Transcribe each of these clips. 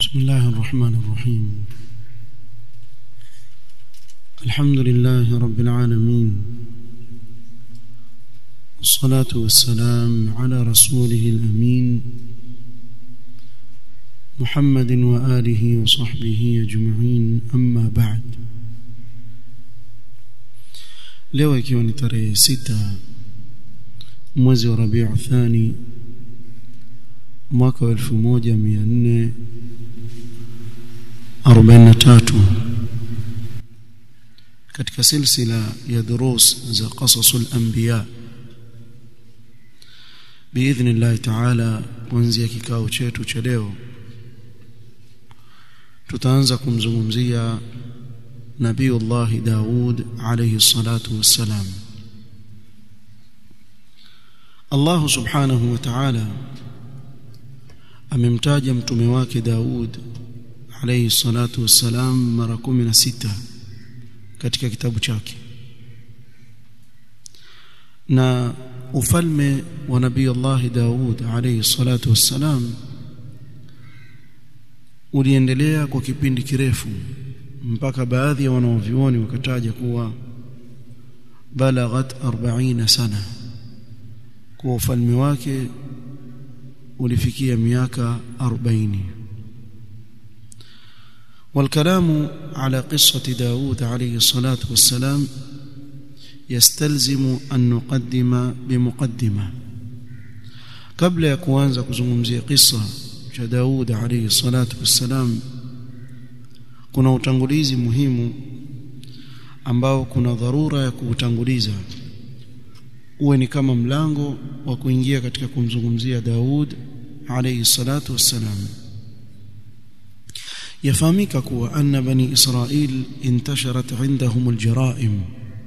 بسم الله الرحمن الرحيم الحمد لله رب العالمين والصلاة والسلام على رسوله الأمين محمد وآله وصحبه أجمعين أما بعد leo ikiwa ni tarehe sita mwezi wa rabiu thani mwaka wa elfu moja mia nne arobaini na tatu katika silsila ya durus za qasasul anbiya biidhni llahi taala kuanzia kikao chetu cha leo tutaanza kumzungumzia nabiyullahi daud alayhi salatu wassalam Allah subhanahu wa ta'ala amemtaja mtume wake Daud alayhi salatu wassalam mara 16 katika kitabu chake na ufalme wa nabii Allah Daud alayhi salatu wassalam uliendelea kwa kipindi kirefu mpaka baadhi ya wanaovioni wakataja kuwa balaghat 40 sana kwa ufalme wake ulifikia miaka 40 والكلام على قصة داود عليه الصلاة والسلام يستلزم أن نقدم بمقدمة قبل يكوانza kuzungumzia قصة cha Daud alayhi salatu wassalam kuna utangulizi muhimu ambao kuna dharura ya kuutanguliza uwe ni kama mlango wa kuingia katika kumzungumzia Daud alayhi salatu wassalam yafahamika kuwa anna bani israil intasharat indahum aljaraim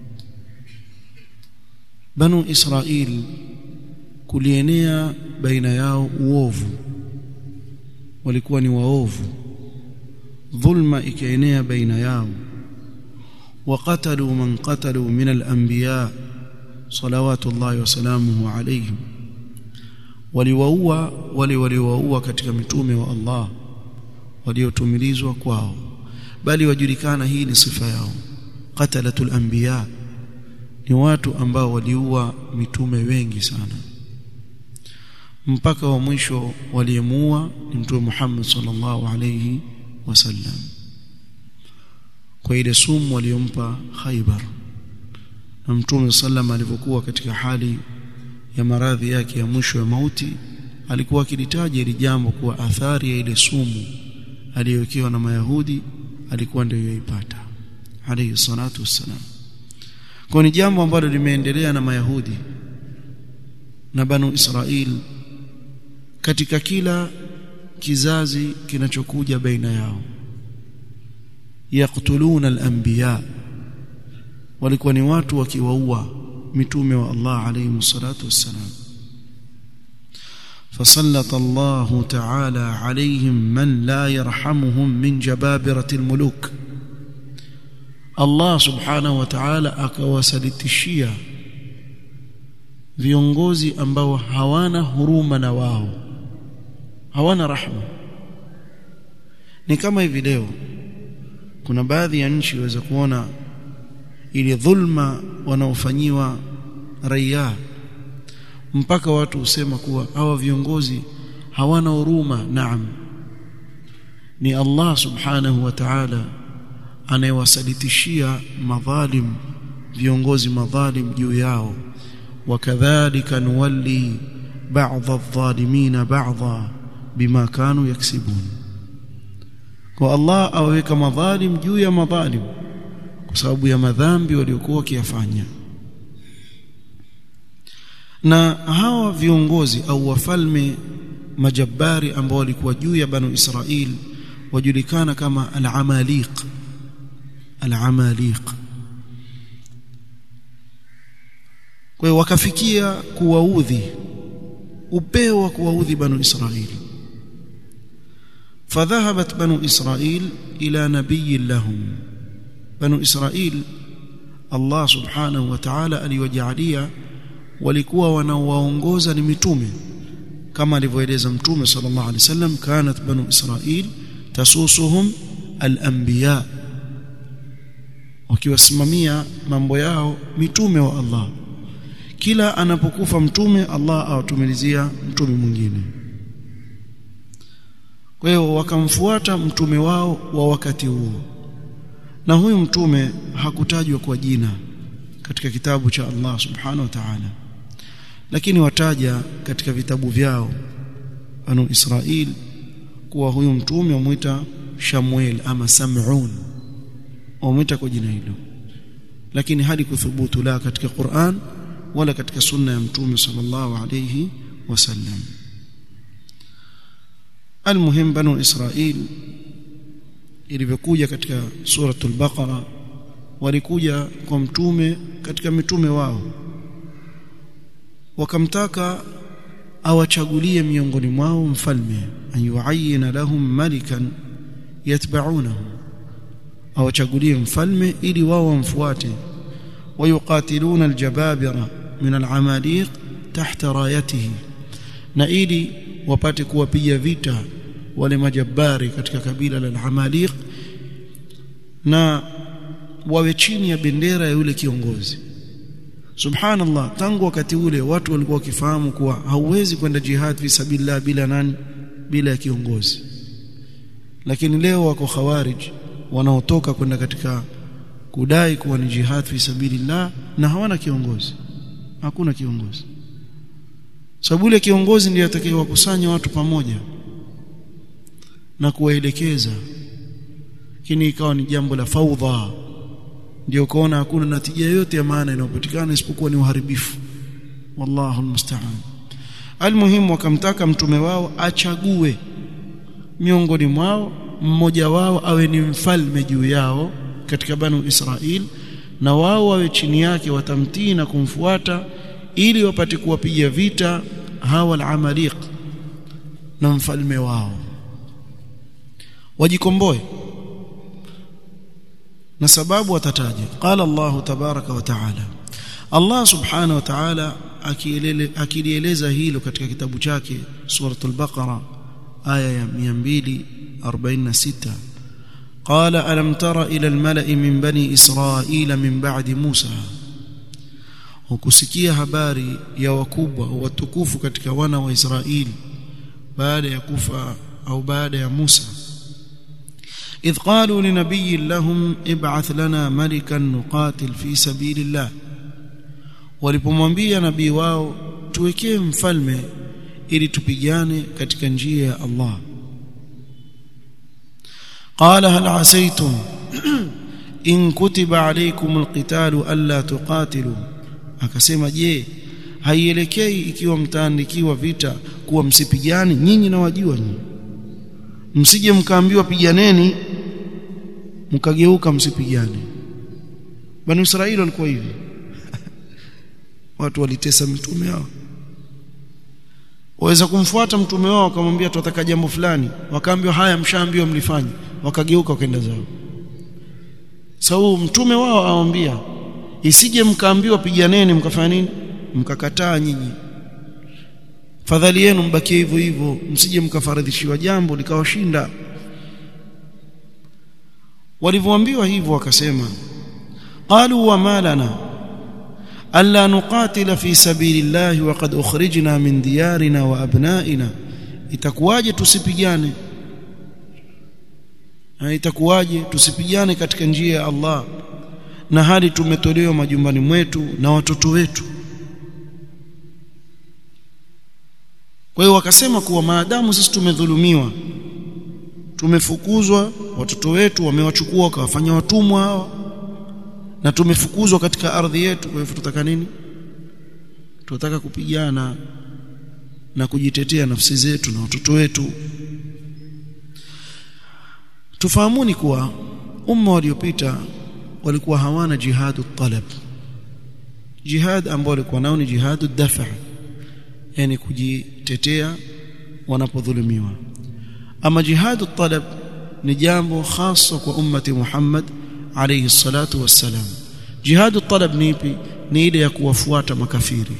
banu israil kulienea baina yao uovu walikuwa ni waovu dhulma ikaenea baina yao وقتلوا من قتلوا من الانبياء صلوات الله وسلامه عليهم waliwaua wale waliowaua katika mitume wa Allah waliotumilizwa kwao bali wajulikana hii ni sifa yao qatalatul anbiya ni watu ambao waliua mitume wengi sana mpaka wa mwisho waliyemuua ni mtume Muhammad sallallahu alayhi wasallam kwa ile sumu waliompa Khaybar na mtume sallam alivyokuwa katika hali ya maradhi yake ya mwisho ya mauti alikuwa akilitaja ili jambo kuwa athari ya ile sumu aliyowekewa na mayahudi alikuwa ndio yoipata alayhi salatu wassalam kwa ni jambo ambalo limeendelea na mayahudi na banu israil katika kila kizazi kinachokuja baina yao yaqtuluna al-anbiya walikuwa ni watu wakiwaua mitume wa Allah alayhi salatu wassalam فسلط الله تعالى عليهم من لا يرحمهم من جبابرة الملوك الله سبحانه وتعالى akawasalitishia viongozi ambao hawana huruma na wao hawana rahma ni kama hivi leo kuna baadhi ya nchi waweza kuona ile dhulma wanaofanyiwa raia mpaka watu husema kuwa hawa viongozi hawana huruma naam ni Allah subhanahu wa ta'ala anayewasalitishia madhalim viongozi madhalim juu yao wakadhalika nuwalli ba'd adh-dhalimin ba'dha bima kanu yaksibun kwa Allah aweka madhalim juu ya madhalim kwa sababu ya madhambi waliokuwa wakiyafanya na hawa viongozi au wafalme majabari ambao walikuwa juu ya banu Israil wajulikana kama al-amaliq al-amaliq kwa hiyo wakafikia kuwaudhi upeo wa kuwaudhi banu Israil فذهبت بنو إسرائيل إلى نبي لهم بنو إسرائيل الله سبحانه وتعالى aliwajalia walikuwa wanaowaongoza ni mitume kama alivyoeleza mtume sallallahu alaihi wasallam kanat banu israil tasusuhum al-anbiya wakiwasimamia mambo yao mitume wa Allah kila anapokufa mtume Allah awatumilizia mtume mwingine kwa hiyo wakamfuata mtume wao wa wakati huo na huyu mtume hakutajwa kwa jina katika kitabu cha Allah subhanahu wa ta'ala lakini wataja katika vitabu vyao anu Israel kuwa huyu mtume wamuita Shamuel ama Sam'un wamuita kwa jina hilo lakini hadi kuthubutu la katika Qur'an wala katika sunna ya mtume sallallahu alayhi wasallam almuhim banu Israel ilivyokuja katika suratul baqara walikuja kwa mtume katika mitume wao wakamtaka awachagulie miongoni mwao mfalme ayuayina lahum malikan yatba'unahu awachagulie mfalme ili wao wamfuate wayuqatiluna aljababira min alamaliq tahta rayatihi na ili wapate kuwapiga vita wale majabari katika kabila la al-Amaliq na wawe chini ya bendera ya yule kiongozi subhanallah tangu wakati ule watu walikuwa wakifahamu kuwa hauwezi kwenda jihad fi sabilillah bila nani bila ya kiongozi lakini leo wako khawarij wanaotoka kwenda katika kudai kuwa ni jihad fi sabilillah na hawana kiongozi hakuna kiongozi sababu yule kiongozi ndiye atakayewakusanya watu pamoja na kuwaelekeza lakini ikawa ni jambo la faudha ndio kuona hakuna natija yoyote ya maana inayopatikana isipokuwa ni uharibifu wallahu almusta'an almuhimu wakamtaka mtume wao achague miongoni mwao mmoja wao awe ni mfalme juu yao katika banu Israel na wao wawe chini yake watamtii na kumfuata ili wapate kuwapiga vita hawa al-amaliq na mfalme wao wajikomboe na sababu watataja qala Allah tabaraka wa taala Allah subhanahu wa ta'ala akilieleza hilo katika kitabu chake suratul baqara aya ya 246 قال ألم تر إلى الملأ من بني إسرائيل من بعد موسى hukusikia habari ya wakubwa watukufu katika wana wa Israeli baada ya kufa au baada ya Musa إذ قالوا لنبي لهم ابعث لنا ملكا نقاتل في سبيل الله walipomwambia nabii wao tuwekee mfalme ili tupigane katika njia ya Allah قال هل عسيتم إن كتب عليكم القتال ألا تقاتلوا akasema je haielekei ikiwa mtaandikiwa vita kuwa msipigane nyinyi na wajua nyinyi msije mkaambiwa piganeni mkageuka msipigane bani Israeli walikuwa hivi watu walitesa mtume wao waweza kumfuata mtume wao wakamwambia tunataka jambo fulani wakaambiwa haya mshaambiwa mlifanye wakageuka wakaenda zao sababu so, mtume wao awaambia isije mkaambiwa piganeni mkafanya nini mkakataa nyinyi fadhali yenu mbakie hivyo hivyo msije mkafaradhishiwa jambo likawashinda walivyoambiwa hivyo wakasema qalu wa malana alla nuqatila fi sabilillahi wa qad ukhrijna min diyarina wa abnaina itakuwaje tusipigane itakuwaje tusipigane katika njia ya Allah na hali tumetolewa majumbani mwetu na watoto wetu kwa hiyo wakasema kuwa maadamu sisi tumedhulumiwa tumefukuzwa watoto wetu wamewachukua wakawafanya watumwa hawa na tumefukuzwa katika ardhi yetu kwa hivyo tutaka nini tunataka kupigana na kujitetea nafsi zetu na watoto wetu tufahamuni kuwa umma waliopita walikuwa hawana jihadu talab jihad ambao walikuwa nao ni jihadu dafa yani kujitetea wanapodhulumiwa ama jihadu talab ni jambo hasa kwa ummati Muhammad alayhi salatu wassalam jihadu talab ni ipi ni ile ya kuwafuata makafiri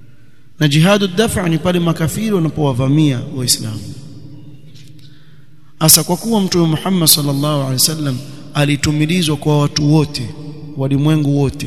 na jihadu dafa ni pale makafiri wanapowavamia waislamu hasa kwa kuwa mtume Muhammad sallallahu alaihi wasallam alitumilizwa kwa watu wote walimwengu wote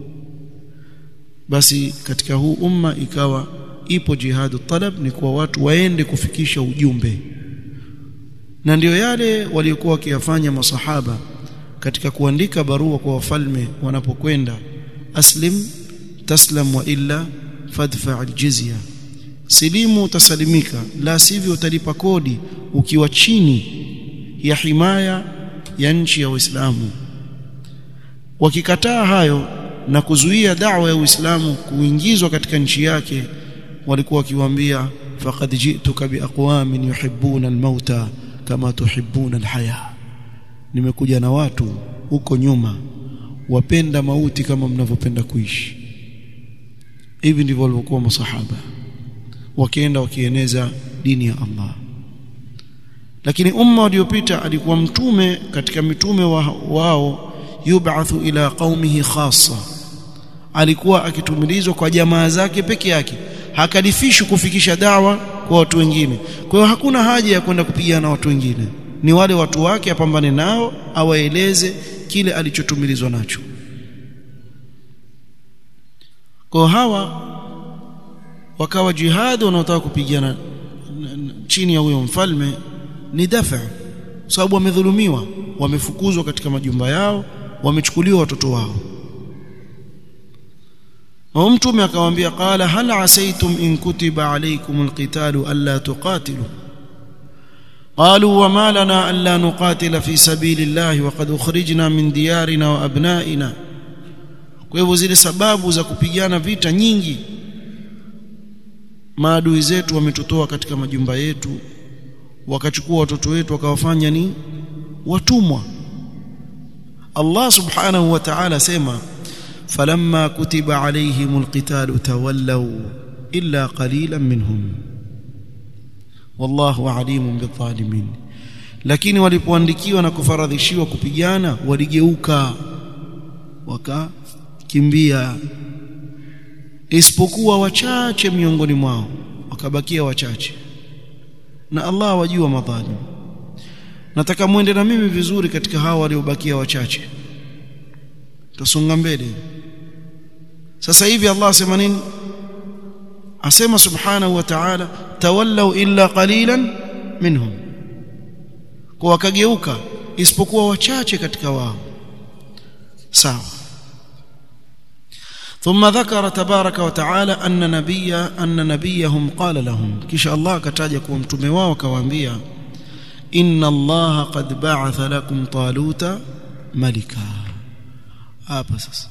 basi katika huu umma ikawa ipo jihadu talab ni kwa watu waende kufikisha ujumbe na ndiyo yale waliokuwa wakiyafanya masahaba katika kuandika barua kwa wafalme wanapokwenda aslim taslam wa illa fadfa aljizya silimu utasalimika la sivyo utalipa kodi ukiwa chini ya himaya ya nchi ya Uislamu wakikataa hayo na kuzuia da'wa ya Uislamu kuingizwa katika nchi yake walikuwa wakiwaambia faqad ji'tuka biaqwamin yuhibbuna almauta kama tuhibbuna alhaya nimekuja na watu huko nyuma wapenda mauti kama mnavyopenda kuishi hivi ndivyo walivyokuwa masahaba wakienda wakieneza dini ya Allah lakini umma uliopita alikuwa mtume katika mitume wa, wao yub'athu ila qaumihi khassa alikuwa akitumilizwa kwa jamaa zake peke yake hakadifishwi kufikisha dawa kwa watu wengine kwa hiyo hakuna haja ya kwenda kupigana na watu wengine ni wale watu wake apambane nao awaeleze kile alichotumilizwa nacho kwa hawa wakawa jihad wanaotaka kupigana chini ya huyo mfalme ni dafa sababu wamedhulumiwa wamefukuzwa katika majumba yao wamechukuliwa watoto wao na mtume akamwambia qala hal asaytum in kutiba alaykum alqitalu alla tuqatilu قالوا وما لنا الا نقاتل في سبيل الله وقد اخرجنا من ديارنا وابنائنا kwa hivyo zile sababu za kupigana vita nyingi maadui zetu wametutoa katika majumba yetu wakachukua watoto wetu wakawafanya ni watumwa Allah subhanahu wa ta'ala sema falamma kutiba alayhimul qitalu tawallaw illa qalilan minhum wallahu alimun bidhalimin lakini walipoandikiwa na kufaradhishiwa kupigana waligeuka wakakimbia isipokuwa wachache miongoni mwao wakabakia wachache na Allah wajua madhalim nataka muende na mimi vizuri katika hawa waliobakia wachache tusonga mbele sasa hivi Allah asema nini asema subhanahu wa ta'ala tawallaw illa qalilan minhum kwa wakageuka isipokuwa wachache katika wao sawa ثم ذكر تبارك وتعالى أن نبي أن نبيهم قال لهم كش الله كتاج كوا متومه wao akawaambia إن الله قد بعث لكم طالوت ملكا hapa sasa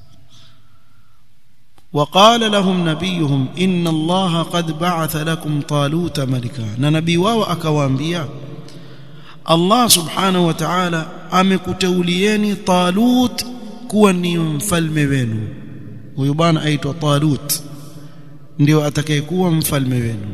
وقال لهم نبيهم إن الله قد بعث لكم طالوت ملكا na nabii wao akawaambia Allah subhanahu wa ta'ala amekuteulieni Talut kuwa ni mfalme wenu huyu bwana aitwa Talut ndio atakayekuwa mfalme wenu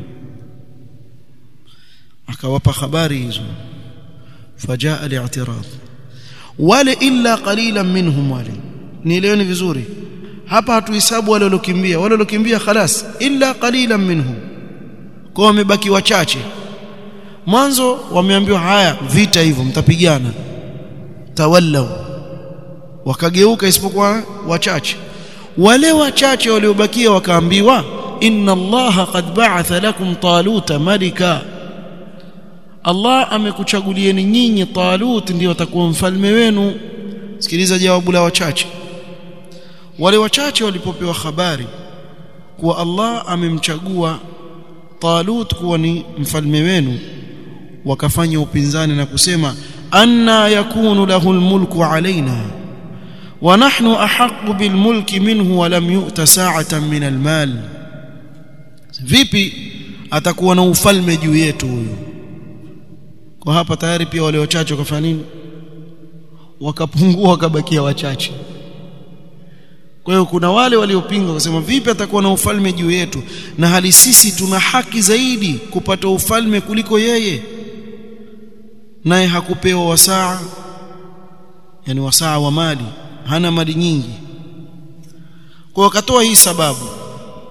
akawapa habari hizo fajaa al-i'tirad wale illa qalilan minhum wale nieleweni vizuri hapa hatuhesabu wale waliokimbia wale waliokimbia khalas illa qalilan minhum kwa wamebaki wachache mwanzo wameambiwa haya vita hivyo mtapigana tawallau wakageuka isipokuwa wachache wale wachache waliobakia wakaambiwa inna allaha qad ba'atha lakum taluta malika Allah amekuchagulieni nyinyi Talut ndio atakuwa mfalme wenu sikiliza jawabu la wachache wale wachache walipopewa habari kuwa Allah amemchagua Talut kuwa ni mfalme wenu wakafanya upinzani na kusema anna yakunu lahu almulku alaina wa nahnu ahaqqu bilmulki minhu wa lam yu'ta sa'atan min almal vipi atakuwa na ufalme juu yetu huyu kwa hapa tayari pia wale wachache wakafanya nini wakapungua wakabakia wachache kwa hiyo kuna wale waliopinga wakasema vipi atakuwa na ufalme juu yetu na hali sisi tuna haki zaidi kupata ufalme kuliko yeye naye hakupewa wasaa yani wasaa wa mali hana mali nyingi kwa wakatoa hii sababu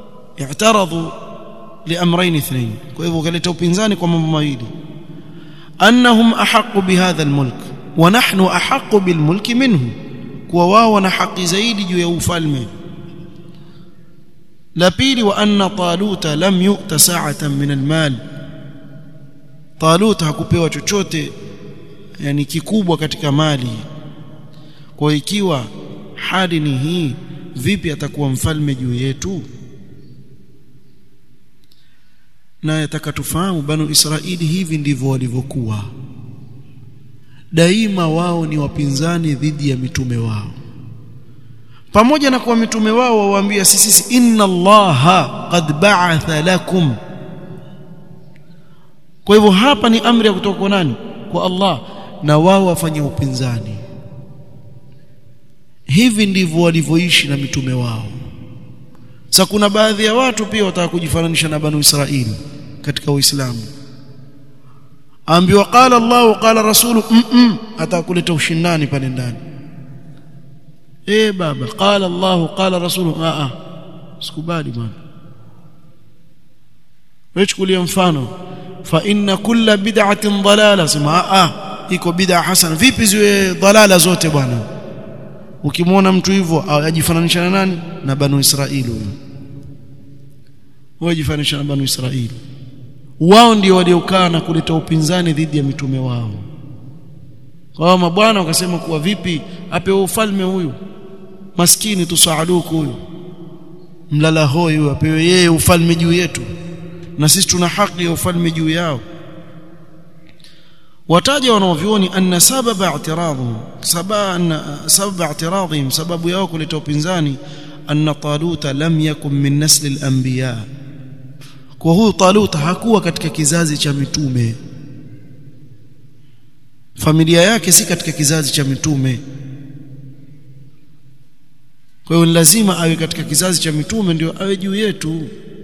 i'taradhu liamrayn ithnain kwa hivyo wakaleta upinzani kwa mambo mawili annahum ahqqu bihadha almulk wa nahnu ahqqu bilmulki minhu kuwa wao wana haki zaidi juu ya ufalme la pili wa anna taluta lam yu'ta sa'atan min almal talut hakupewa chochote yani kikubwa katika mali kwa ikiwa hali ni hii vipi atakuwa mfalme juu yetu na yataka tufahamu banu Israili hivi ndivyo walivyokuwa daima wao ni wapinzani dhidi ya mitume wao pamoja na kuwa mitume wao wawaambia sisi inna allaha qad ba'atha lakum kwa hivyo hapa ni amri ya kutoka kwa nani kwa Allah na wao wafanye upinzani hivi ndivyo walivyoishi na mitume wao sasa kuna baadhi ya watu pia wataka kujifananisha na banu Israili katika Uislamu ambiwa qala Allah qala rasulu mm -mm, atakuleta ushindani pale ndani eh baba qala Allah qala rasulu a a sikubali bwana wewe chukulia mfano fa inna kulla bid'atin dalala sema a a iko bid'a hasana vipi ziwe dalala zote bwana ukimwona mtu hivyo ajifananisha na nani na banu Israili huyo wajifananisha na banu Israili wao ndio waliokaa na kuleta upinzani dhidi ya mitume wao kwa mabwana wakasema kuwa vipi apewe ufalme huyu maskini tusaaduku huyu mlala hoi huyu apewe yeye ufalme juu yetu na sisi tuna haki ya ufalme juu yao wataja wanaovioni anna sababa i'tiradhum sababa i'tiradhim sababu yao kuleta upinzani anna taluta lam yakun min nasli al-anbiya kwa huyu taluta hakuwa katika kizazi cha mitume familia yake si katika kizazi cha mitume kwa hiyo lazima awe katika kizazi cha mitume ndio awe juu yetu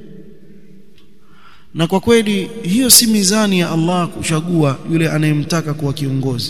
na kwa kweli hiyo si mizani ya Allah kuchagua yule anayemtaka kuwa kiongozi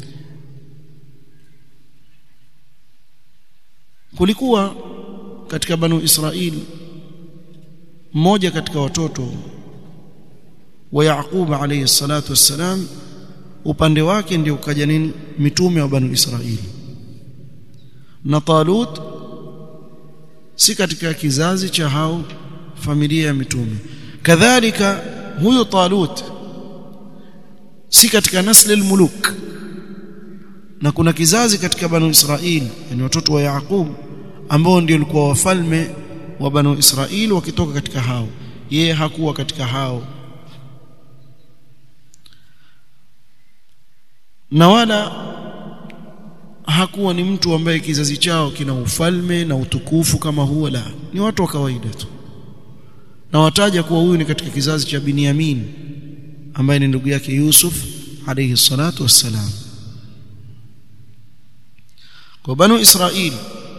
kulikuwa katika banu Israili mmoja katika watoto wa Yaqub alayhi salatu wassalam upande wake ndio ukaja nini mitume wa banu Israili na Talut si katika kizazi cha hao familia ya mitume kadhalika huyo Talut si katika nasli al-muluk na kuna kizazi katika banu Israili yani watoto wa Yaqub ambao ndio walikuwa wafalme wa banu Israili wakitoka katika hao yeye hakuwa katika hao na wala hakuwa ni mtu ambaye kizazi chao kina ufalme na utukufu kama huo la ni watu wa kawaida tu na wataja kuwa huyu ni katika kizazi cha Binyamin ambaye ni ndugu yake Yusuf alayhi salatu wassalam kwa banu Israili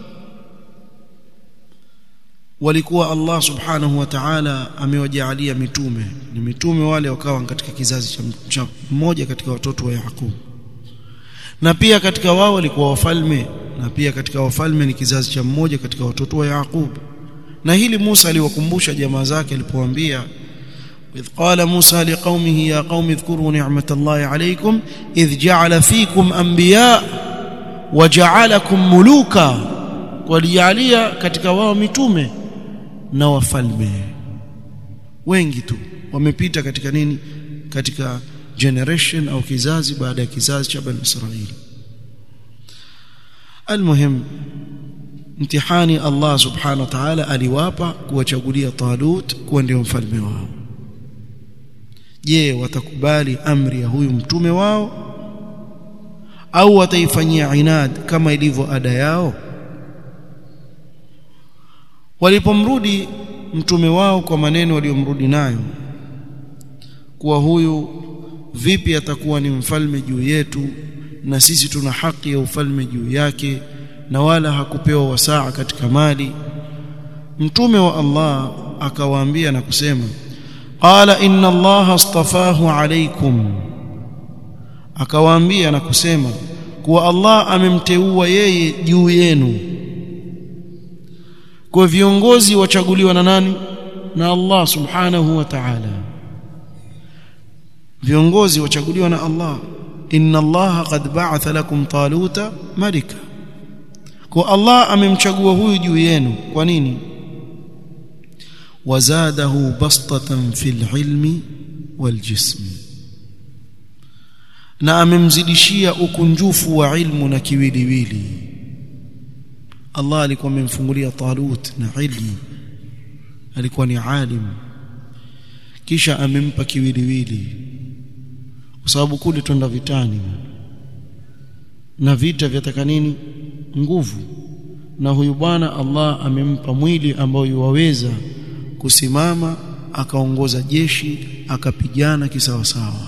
walikuwa Allah subhanahu wa ta'ala amewajaalia mitume ni mitume wale wakawa katika kizazi cha mmoja katika watoto wa Yaqub na pia katika wao walikuwa wafalme na pia katika wafalme ni kizazi cha mmoja katika watoto wa Yaqub na hili Musa aliwakumbusha jamaa zake alipowaambia إذ قال موسى لقومه يا قوم اذكروا نعمة الله عليكم إذ جعل فيكم أنبياء وجعلكم ملوكا وليعليا katika wao mitume na wafalme wengi tu wamepita katika nini katika generation au kizazi baada ya kizazi cha bani Israili almuhim mtihani Allah subhanahu wa ta'ala aliwapa kuwachagulia Talut kuwa ndio mfalme wao je watakubali amri ya huyu mtume wao au wataifanyia inad kama ilivyo ada yao walipomrudi mtume wao kwa maneno waliomrudi nayo kuwa huyu vipi atakuwa ni mfalme juu yetu na sisi tuna haki ya ufalme juu yake na wala hakupewa wasaa katika mali mtume wa Allah akawaambia na kusema qala inna allaha astafahu alaykum akawaambia na kusema kuwa Allah amemteua yeye juu yenu kwa viongozi wachaguliwa na nani na Allah subhanahu wa ta'ala viongozi wachaguliwa na Allah inna Allah qad ba'atha lakum taluta malika kwa Allah amemchagua huyu juu yenu kwa nini wazadahu bastatan fil ilmi wal jismi na amemzidishia ukunjufu wa ilmu na kiwiliwili Allah alikuwa amemfungulia Talut na ilmu alikuwa ni alim kisha amempa kiwiliwili kwa sababu kule twenda vitani na vita vyataka nini nguvu na huyu bwana Allah amempa mwili ambao yuwaweza kusimama akaongoza jeshi akapigana kisawasawa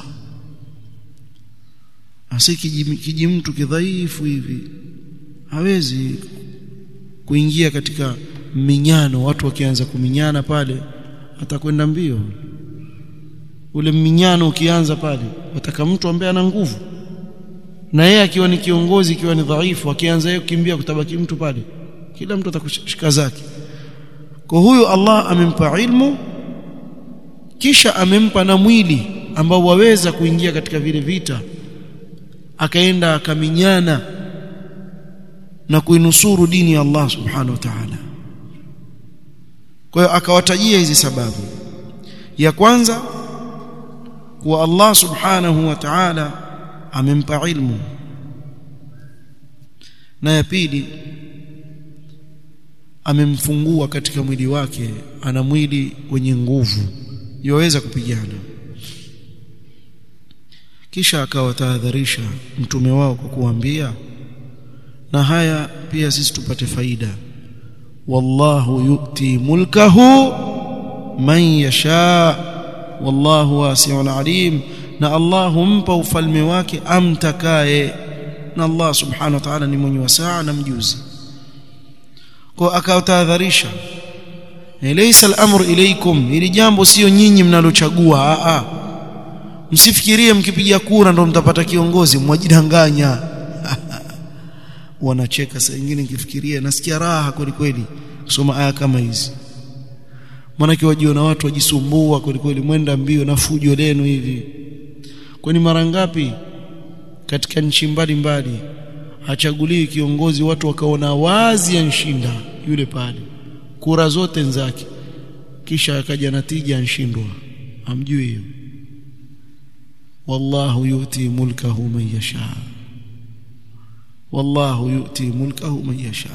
asi kiji mtu kidhaifu hivi hawezi kuingia katika minyano watu wakianza kuminyana pale atakwenda mbio ule minyano ukianza pale wataka mtu ambaye ana nguvu na yeye akiwa ni kiongozi ikiwa ni dhaifu akianza yeye kukimbia kutabaki mtu pale kila mtu atakushika zake kwa huyu Allah amempa ilmu kisha amempa na mwili ambao waweza kuingia katika vile vita akaenda akaminyana na kuinusuru dini ya Allah subhanahu wa ta'ala kwa hiyo akawatajia hizi sababu ya kwanza kuwa Allah subhanahu wa ta'ala amempa ilmu na ya pili amemfungua katika mwili wake ana mwili wenye nguvu yaweza kupigana kisha akawatahadharisha mtume wao kwa kuambia na haya pia sisi tupate faida wallahu yu'ti mulkahu man yasha wallahu wasi'un alim na Allah humpa ufalme wake amtakaye na Allah subhanahu wa ta'ala ni mwenye wasaa na mjuzi kwa akawatahadharisha laysa al-amru ilaykum ili jambo sio nyinyi mnalochagua a a msifikirie mkipiga kura ndo mtapata kiongozi mwajidanganya wanacheka saa nyingine nikifikiria nasikia raha kweli kweli kusoma aya kama hizi maanake wajiona watu wajisumbua kweli kweli mwenda mbio na fujo lenu hivi kwani mara ngapi katika nchi mbalimbali hachaguliwi kiongozi watu wakaona wazi anshinda yule pale kura zote nzake kisha akaja natija anshindwa amjui hiyo wallahu yuti mulkahu man yasha wallahu yuti mulkahu man yasha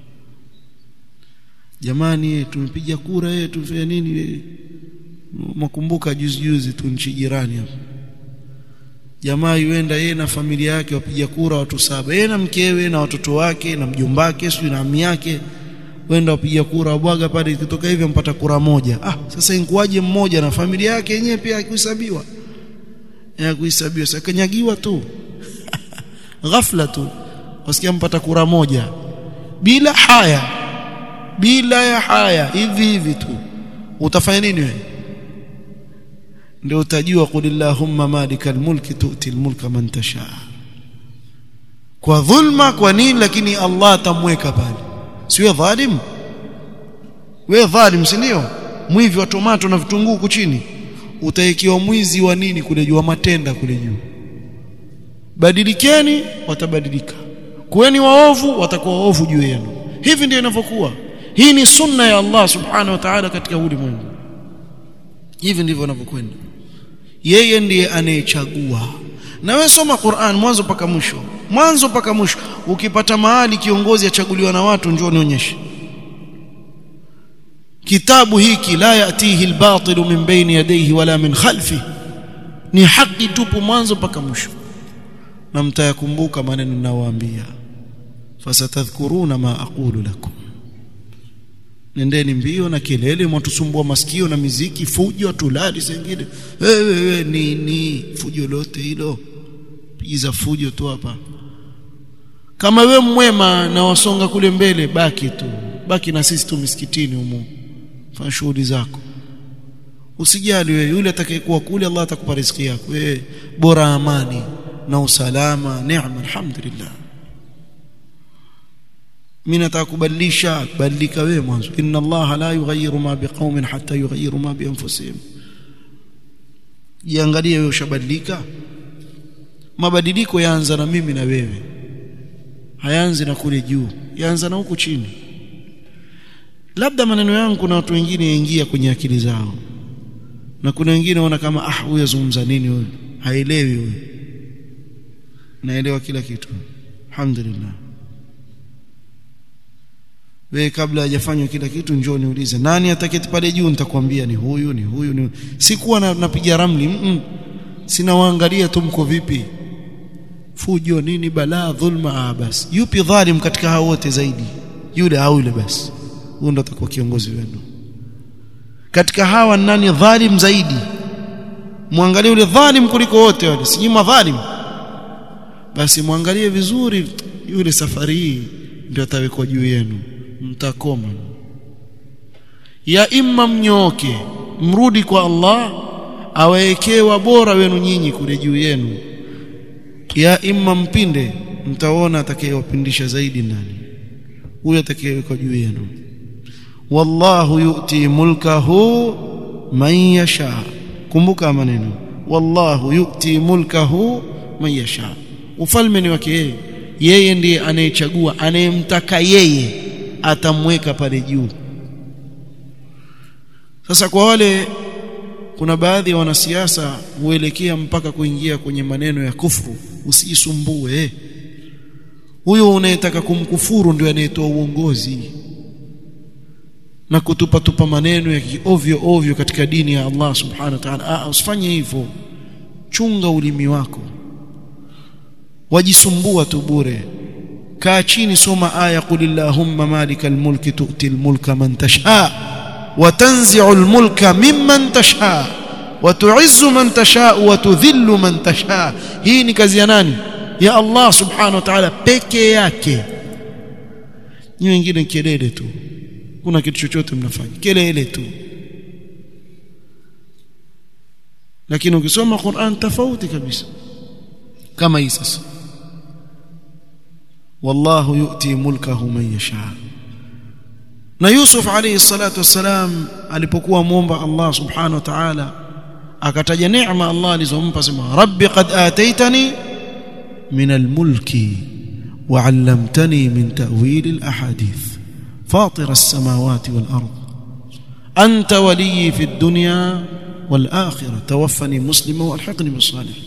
jamani tumepiga kura yetu tufanya nini makumbuka juzi juzi tu nchi jirani hapo jamaa yuenda yeye na familia yake wapiga kura watu saba yeye na mkewe na watoto wake na mjombake sio na ami yake wenda wapiga kura wabwaga pale ikitoka hivyo mpata kura moja ah sasa inkuaje mmoja na familia yake yenyewe pia haikuhesabiwa ya kuhesabiwa sasa kanyagiwa tu ghafla tu wasikia mpata kura moja bila haya bila ya haya hivi hivi tu utafanya nini wewe ndio utajua qulillahumma malikal mulki tu'ti almulka man tasha kwa dhulma kwa nini lakini Allah atamweka pale siwe dhalim wewe dhalim si ndio mwivi wa tomato na vitunguu huku chini utaekiwa mwizi wa nini kule juu wa matenda kule juu badilikeni watabadilika kuweni waovu watakuwa waovu juu yenu hivi ndio inavyokuwa hii ni sunna ya Allah subhanahu wa ta'ala katika ulimwengu hivi ndivyo inavyokwenda yeye ndiye anayechagua na wewe soma Qur'an mwanzo mpaka mwisho mwanzo mpaka mwisho ukipata mahali kiongozi achaguliwa na watu njoo nionyeshe kitabu hiki la yatihi albatilu min baini yadayhi wala min khalfi ni haki tupu mwanzo mpaka mwisho na mtayakumbuka maneno ninayowaambia fasatadhkuruna ma aqulu lakum nendeni mbio na kelele mwatusumbua masikio na miziki fujo tulali sengine wewe we, nini fujo lote hilo pigiza fujo tu hapa kama we mwema na wasonga kule mbele baki tu baki na sisi tu misikitini humo fanya shughuli zako usijali wewe yule atakayekuwa kule Allah atakupa riziki yako wewe bora amani na usalama neema alhamdulillah mimi nataka kubadilisha badilika wewe mwanzo inna Allah la yughayyiru ma biqaumin hatta yughayyiru ma bi anfusihim jiangalie wewe ushabadilika mabadiliko yaanza na mimi na wewe hayaanzi na kule juu yaanza na huku chini labda maneno yangu kuna watu wengine yaingia kwenye akili zao na kuna wengine wana kama ah huyo azungumza nini huyo haelewi huyo naelewa kila kitu alhamdulillah wewe kabla hajafanywa kila kitu njoo niulize nani ataketi pale juu nitakwambia ni huyu ni huyu ni sikuwa na, napiga ramli mm -mm. sina waangalia tu mko vipi fujo nini balaa dhulma ah basi yupi dhalim katika hao wote zaidi yule au yule basi huyo ndo atakuwa kiongozi wenu katika hawa nani dhalim zaidi muangalie yule dhalim kuliko wote wale si madhalim basi muangalie vizuri yule safari hii ndio atawekwa juu yenu mtakoma ya imma mnyoke mrudi kwa Allah awaekewa bora wenu nyinyi kule juu yenu ya imma mpinde mtaona atakayewapindisha zaidi nani huyo atakayewekwa juu yenu wallahu yu'ti mulkahu man yasha kumbuka maneno wallahu yu'ti mulkahu man yasha ufalme ni wake yeye yeye ndiye anayechagua anayemtaka yeye atamweka pale juu sasa kwa wale kuna baadhi ya wanasiasa huelekea mpaka kuingia kwenye maneno ya kufuru usijisumbue huyo unayetaka kumkufuru ndio anayetoa uongozi na kutupa tupa maneno ya ovyo ovyo katika dini ya Allah subhanahu wa ta'ala ah usifanye hivyo chunga ulimi wako wajisumbua tu bure kaa chini soma aya qul illahumma malikal mulki tu'til mulka man tasha wa tanzi'ul mulka mimman tasha wa tu'izzu man tasha wa tudhillu man tasha hii ni kazi ya nani ya Allah subhanahu wa ta'ala peke yake ni wengine kelele tu kuna kitu chochote mnafanya kelele tu lakini ukisoma Qur'an tofauti kabisa kama hii sasa wallahu yu'ti mulkahu man yasha na Yusuf alayhi salatu wassalam alipokuwa muomba Allah subhanahu wa ta'ala akataja neema Allah alizompa sema rabbi qad ataitani min almulki wa 'allamtani min ta'wil alahadith فاطر السماوات والأرض أنت ولي في الدنيا والآخرة توفني مسلما والحقني بالصالحين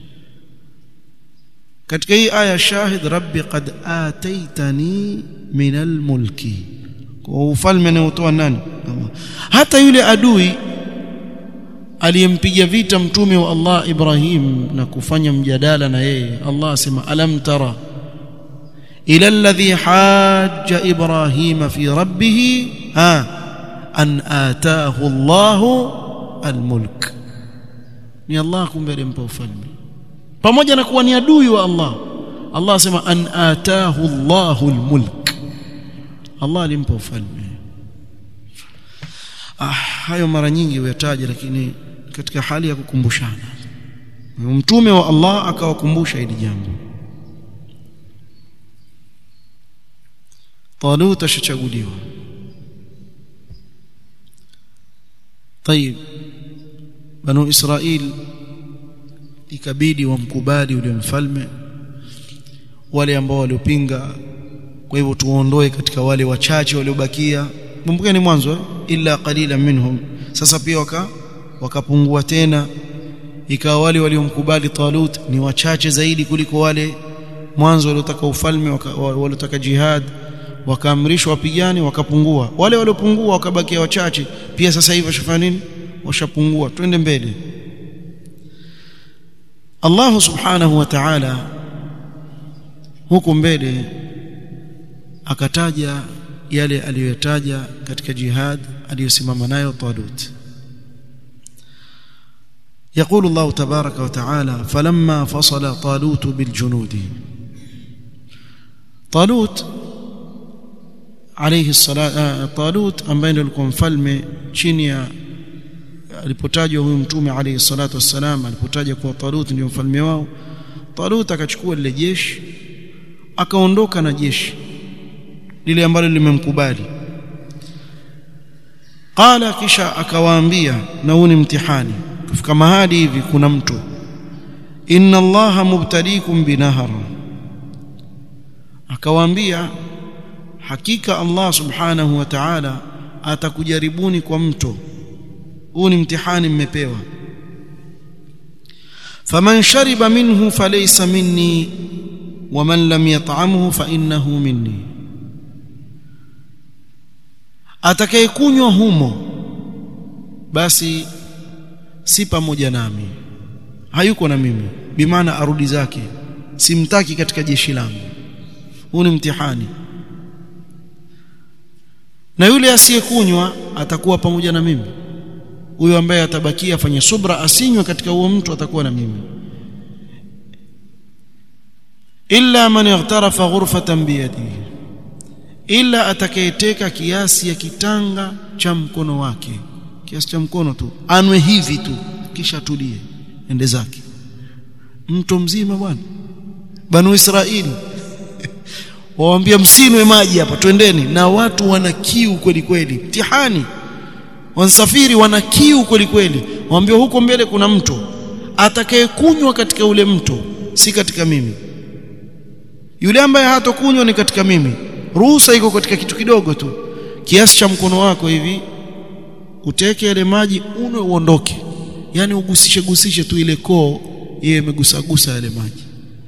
katika hii aya shahid rabbi qad ataitani min almulki kwa ufalme anaotoa nani hata yule adui aliyempiga vita mtume wa Allah Ibrahim na kufanya mjadala na yeye Allah asema alam tara ila alladhi hajja Ibrahim fi rabbih ha an ataahu Allah almulk ni Allah kumbe alimpa ufalme pamoja na kuwa ni adui wa Allah Allah asema an ataahu Allahu almulk Allah alimpa ufalme ah hayo mara nyingi huyataja lakini katika hali ya kukumbushana mtume wa Allah akawakumbusha hili jambo Talut ashachaguliwa طيب بنو إسرائيل ikabidi wamkubali yule mfalme wale ambao waliopinga kwa hivyo tuondoe katika wale wachache waliobakia kumbukeni mwanzo eh? illa qalila minhum sasa pia waka wakapungua tena ikawa wale waliomkubali Talut ni wachache zaidi kuliko wale mwanzo waliotaka ufalme waliotaka jihad wakaamrishwa wapigane wakapungua wale waliopungua wakabakia wachache pia sasa hivi washafanya nini washapungua twende mbele Allah subhanahu wa ta'ala huku mbele akataja yale aliyotaja katika jihad aliyosimama nayo Talut يقول الله تبارك وتعالى فلما فصل طالوت بالجنود طالوت عليه الصلاه طالوت ambaye alikuwa mfalme chini ya alipotajwa huyu mtume alayhi salatu wassalam alipotaja kuwa Talut ndio mfalme wao Talut akachukua lile jeshi akaondoka na jeshi lile ambalo limemkubali qala kisha akawaambia na huu ni mtihani kufika mahali hivi kuna mto inna allaha mubtaliikum binahar akawaambia hakika Allah subhanahu wa ta'ala atakujaribuni kwa mto huu ni mtihani mmepewa faman shariba minhu falaysa minni waman lam yat'amhu fa innahu minni atakayekunywa humo basi si pamoja nami hayuko na mimi bimaana arudi zake simtaki katika jeshi langu huu ni mtihani na yule asiyekunywa atakuwa pamoja na mimi huyo ambaye atabakia afanye subra asinywe katika huo mtu atakuwa na mimi illa man ightarafa ghurfatan biyadihi illa atakayeteka kiasi ya kitanga cha mkono wake kiasi cha mkono tu anwe hivi tu kisha tulie ende zake mto mzima bwana banu israeli waambia msinwe maji hapa twendeni na watu wana kiu kweli kweli mtihani wansafiri wana kiu kweli kweli waambia huko mbele kuna mto atakayekunywa katika ule mto si katika mimi yule ambaye hatokunywa ni katika mimi ruhusa iko katika kitu kidogo tu kiasi cha mkono wako hivi uteke ile maji unwe uondoke yani ugusishe gusishe tu ile koo iwe imegusagusa yale maji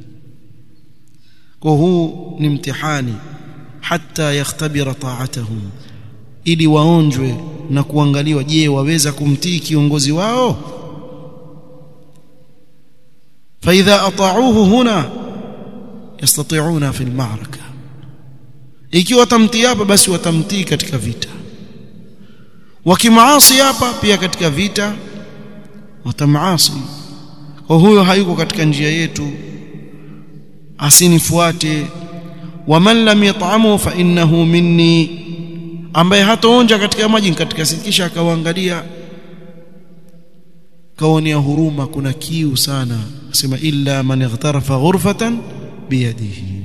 kwa huu ni mtihani hata yakhtabira ta'atuhum ili waonjwe na kuangaliwa je waweza kumtii kiongozi wao فاذا اطاعوه هنا يستطيعون في المعركه ikiwa watamtii hapa basi watamtii katika vita wakimaasi hapa pia katika vita watamaasi kwa huyo hayuko katika njia yetu asinifuate waman lam yat'amu fa innahu minni ambaye hataonja katika maji katika sikisha akawaangalia kaonea huruma kuna kiu sana sema illa man ightarafa ghurfatan biyadihi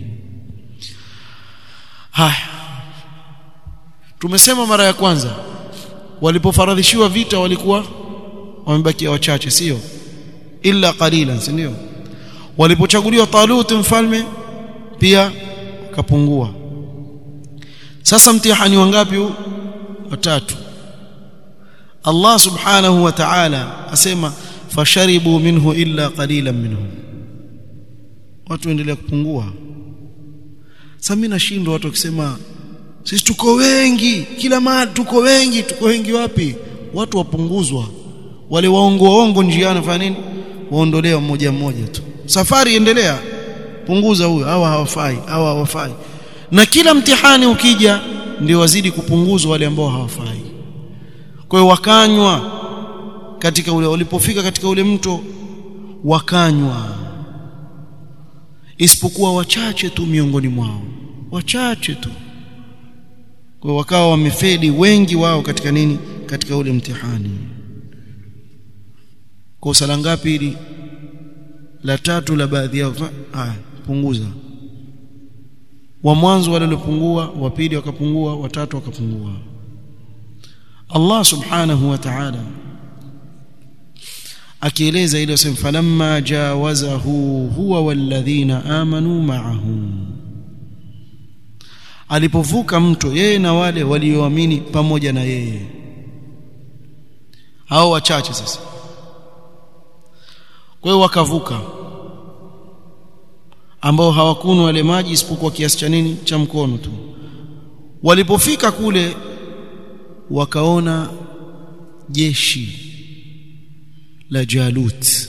haya tumesema mara ya kwanza walipofaradhishiwa vita walikuwa wamebakia wachache sio illa qalilan si ndio walipochaguliwa Talut mfalme pia kapungua sasa mtihani wangapi huu watatu Allah subhanahu wa ta'ala asema fasharibu minhu illa qalilan minhum watu endelea kupungua sasa mimi nashindwa watu wakisema sisi tuko wengi kila mahali tuko wengi tuko wengi wapi watu wapunguzwa wale waongo waongo njiani fanya nini waondolewa mmoja mmoja tu safari endelea punguza huyo hawa hawafai hawa hawafai na kila mtihani ukija ndio wazidi kupunguzwa wale ambao hawafai kwa hiyo wakanywa katika ule walipofika katika ule mto wakanywa isipokuwa wachache tu miongoni mwao wachache tu kwa wakawa wamefedi wengi wao katika nini katika ule mtihani kosa la ngapi hili la tatu la baadhi yao haya punguza wa mwanzo wale waliopungua wa pili wakapungua watatu wakapungua Allah subhanahu wa ta'ala akieleza ile sema falamma jawazahu huwa walladhina amanu ma'ahu alipovuka mto yeye na wale walioamini pamoja na yeye hao wachache sasa kwa hiyo wakavuka ambao hawakunwa wale maji isipokuwa kiasi cha nini cha mkono tu walipofika kule wakaona jeshi la Jalut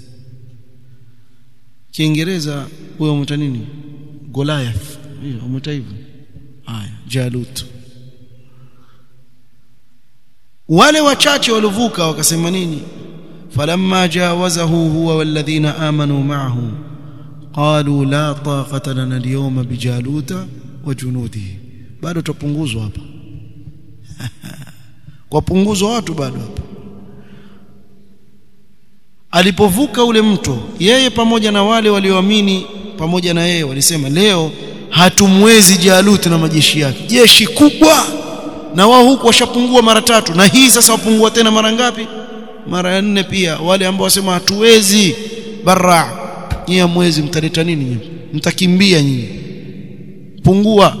Kiingereza huyo mta nini Goliath hiyo umeta hivyo haya Jalut wale wachache waliovuka wakasema nini falamma jawazahu huwa walladhina amanu ma'ahu qalu la taqata lana al-yawma bijaluta wa junudihi bado tupunguzwa hapa kwa punguzo watu bado hapa alipovuka ule mto yeye pamoja na wale walioamini pamoja na yeye walisema leo hatumwezi Jalut na majeshi yake jeshi kubwa na wao huku washapungua mara tatu na hii sasa wapungua tena mara ngapi mara ya nne pia wale ambao wasema hatuwezi barra nyinyi hamwezi mtaleta nini nyinyi mtakimbia nyinyi pungua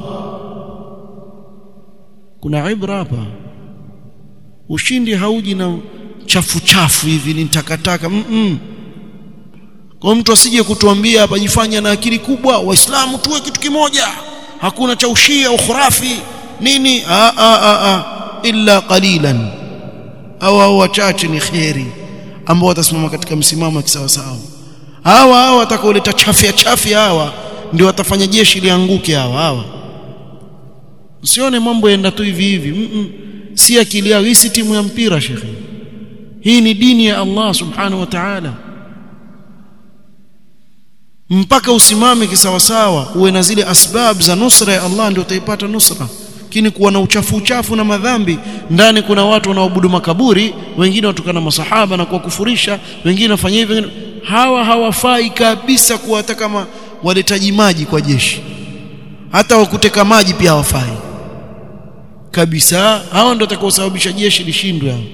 kuna ibra hapa ushindi hauji na chafu chafu hivi ni takataka mm -mm. kwa mtu asije kutuambia hapa jifanya na akili kubwa waislamu tuwe kitu kimoja hakuna cha ushia ukhurafi nini a a a a illa qalilan au au wachache ni kheri ambao watasimama katika msimamo wa kisawasawa hawa hawa watakaoleta chafya chafya hawa ndio watafanya jeshi lianguke hawa hawa usione mambo yaenda tu hivi hivi mm -mm. si akili yao hii si timu ya mpira shekhi hii ni dini ya Allah subhanahu wa ta'ala mpaka usimame kisawasawa uwe na zile asbab za nusra ya Allah ndio utaipata nusra lakini kuwa na uchafu uchafu na madhambi ndani kuna watu wanaoabudu makaburi wengine watukana masahaba na kuwakufurisha wengine wafanya hivi hawa hawafai kabisa kuwa hata kama waletaji maji kwa jeshi hata wakuteka maji pia hawafai kabisa hao ndio watakaosababisha jeshi lishindwe hao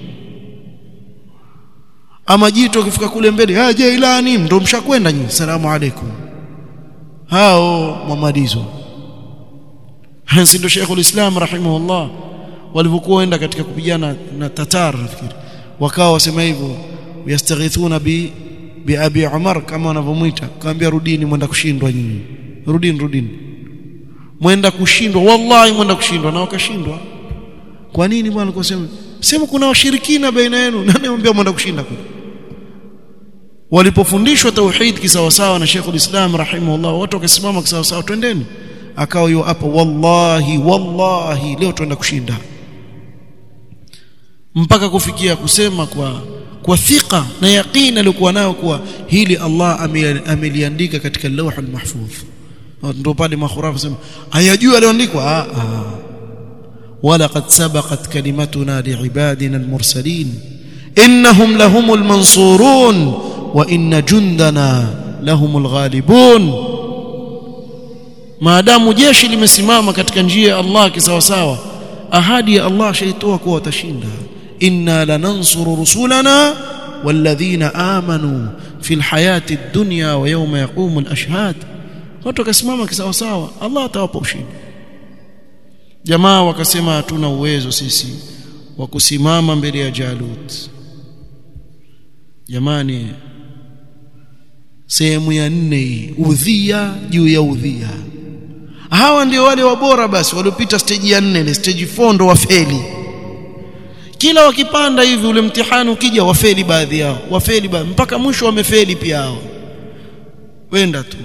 ama jito ukifika kule mbele ah Jailani ndo mshakwenda nyinyi salamu alaykum hao mwamalizo hansi ndo Sheikh ulislam rahimahullah walivyokuwa waenda katika kupigana na Tatar nafikiri wakawa wasema hivyo yastaghithuna bi bi Abi Umar kama wanavyomuita kaambia rudini mwenda kushindwa nyinyi rudini rudini mwenda kushindwa wallahi mwenda kushindwa na wakashindwa kwa nini bwana kusema sema kuna washirikina baina yenu nani anambia mwenda kushinda kule walipofundishwa tauhid kisawasawa na Sheikh ulislam rahimahullah watu wakasimama kisawasawa twendeni akawa yu hapo wallahi wallahi leo tuenda kushinda mpaka kufikia kusema kwa kwa thika na yaqeen alikuwa nayo kuwa hili Allah ameliandika katika lawhul mahfudh ndio pale makhurafa sema hayajui aliandikwa ah ah ولقد سبقت كلمتنا لعبادنا المرسلين إنهم لهم المنصورون وإن جندنا لهم الغالبون maadamu jeshi limesimama katika njia ya Allah kisawasawa ahadi ya Allah shaitoa kuwa watashinda inna lanansuru rusulana walladhina amanu fil hayati dunya wa yawma yaqumu al-ashhad watu wakasimama kisawasawa Allah atawapa ushindi jamaa wakasema hatuna uwezo sisi wa kusimama mbele ya Jalut jamani sehemu ya nne udhia juu ya udhia hawa ndio wale wabora basi waliopita stage ya nne ile stage 4 ndo wafeli kila wakipanda hivi ule mtihani ukija wafeli baadhi yao wafeli baadhi mpaka mwisho wamefeli pia hao wenda tu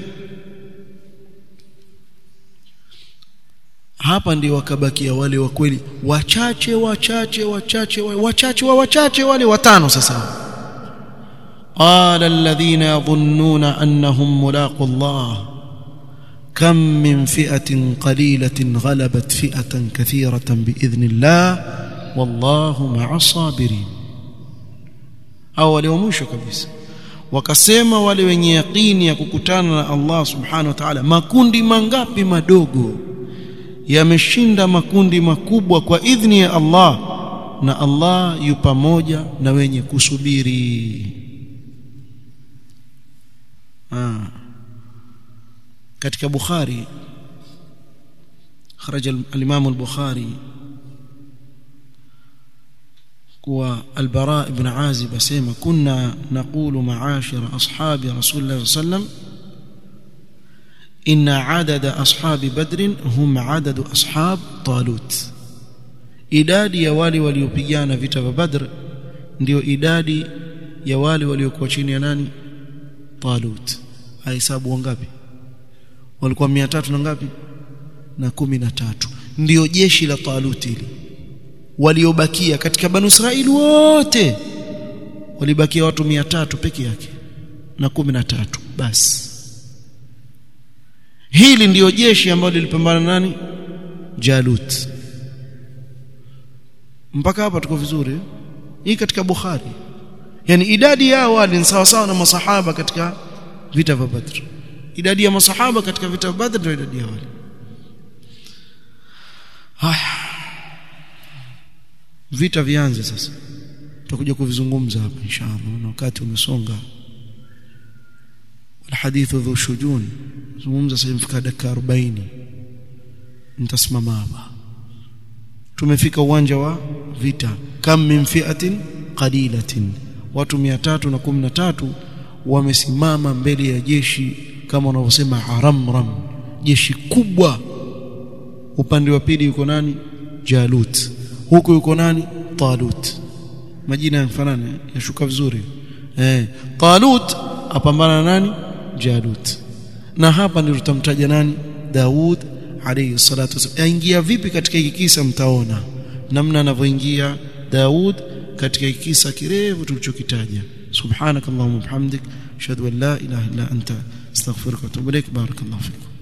hapa ndio wakabakia wale wa kweli wachache wachache wachache wachache wa wachache wale watano sasa قال الذين يظنون انهم ملاقوا الله كم من فئه قليله غلبت فئه كثيره باذن الله والله مع الصابرين au walio mwisho kabisa wakasema wale wenye yaqini ya kukutana na Allah subhanahu wa ta'ala makundi mangapi madogo yameshinda makundi makubwa kwa idhni ya Allah na Allah yu pamoja na wenye kusubiri ah. katika Bukhari خرج الإمام البخاري كوا البراء بن عازب اسمع كنا نقول معاشر أصحاب رسول الله صلى الله عليه وسلم إن عدد أصحاب بدر هم عدد أصحاب طالوت idadi ya wale waliopigana vita vya Badr ndio idadi ya wale waliokuwa chini ya nani Talut ahesabu wangapi walikuwa 300 na ngapi na kumi na tatu ndio jeshi la Talut hili waliobakia katika Banu Israili wote walibakia watu 300 peke yake na kumi na tatu basi hili ndiyo jeshi ambalo lilipambana nani Jalut mpaka hapa tuko vizuri hii katika Bukhari yani idadi yao wale ni sawa sawa na masahaba katika vita vya Badr idadi ya masahaba katika vita vya Badr ndio idadi ya wale haya vita vianze sasa tutakuja kuvizungumza hapa inshallah na wakati umesonga الحديث ذو شجون zungumza sasa mfika dakika 40 nitasimama hapa tumefika uwanja wa vita kam min fi'atin qalilatin watu 313 wamesimama mbele ya jeshi kama wanavyosema haramram jeshi kubwa upande wa pili yuko nani Jalut huko yuko nani Talut majina yanafanana yashuka vizuri eh Talut apambana na nani Jalut na hapa ndio tutamtaja nani Daud alayhi salatu wasallam aingia vipi katika hiki kisa mtaona namna anavyoingia Daud katika hiki kisa kirefu tulichokitaja subhanakallahumma bihamdik ashhadu an la ilaha illa anta astaghfiruka wa atubu ilaik barakallahu fikum